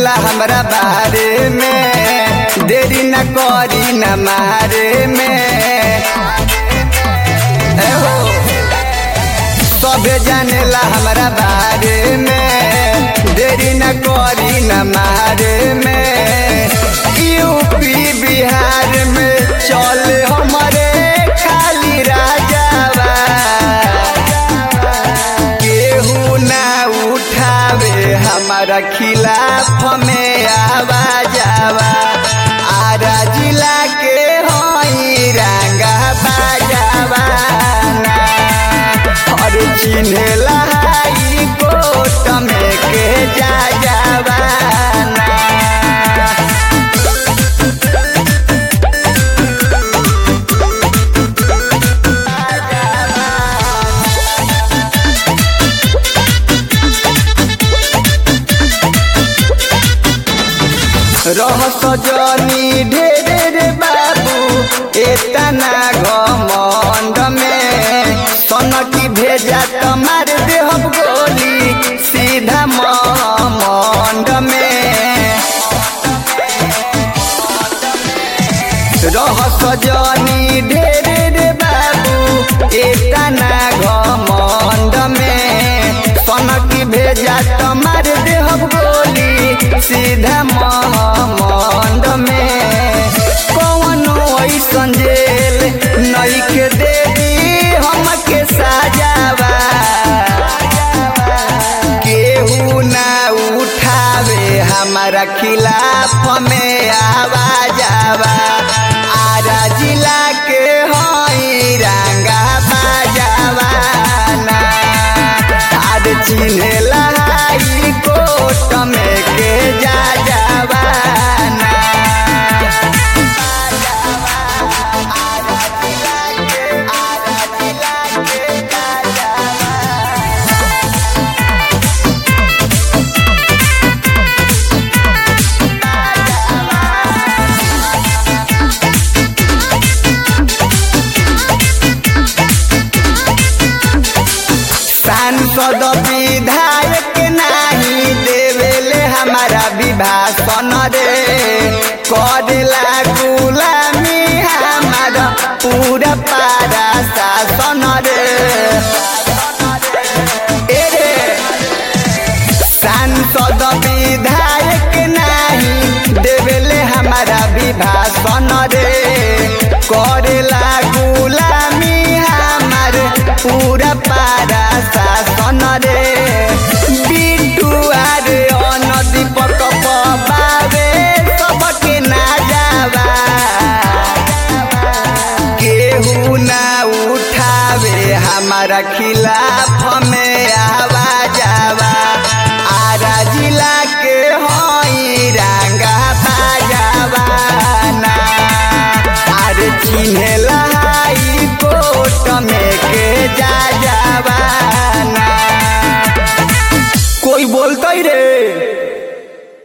जानेला हमरा बारे में देरी न करी न मारे में ए हो सभे जानेला हमरा बारे में देरी न करी न मारे में यूपी बिहार में चले हमरे खाली राजावा केहू ना उठावे हमारा खिलाफ में आवाजावा आरा जिला के हई रंगा बाजावा और चिन्हेला हाई कोट में के जा जावा रह सजनी ढेरे रे बाबू एतना घमंड में सनकी भेजा त मार देहब गोली सीधा मंड में रह सजनी ढेरे रे बाबू एतना घमंड में सनकी भेजा त मार देहब गोली सीधा मंड में कौनो ऐसन जेल नइखे देवी हमके साजावा केहू ना उठावे हमारा खिलाफ में आवाजावा आरा जिला के हई रंगा बाजावा ना आज चिन्हेला हाई कोट में के जा जावा ना सांसद विधायक नाही देवेले हमारा विभाषण रे करेला गुलामी हमारा पूरा पारा शासन रे ए रे सांसद विधायक नाही देवेले हमारा विभाषण रे करेला गुलामी हमार पूरा पारा शासन रे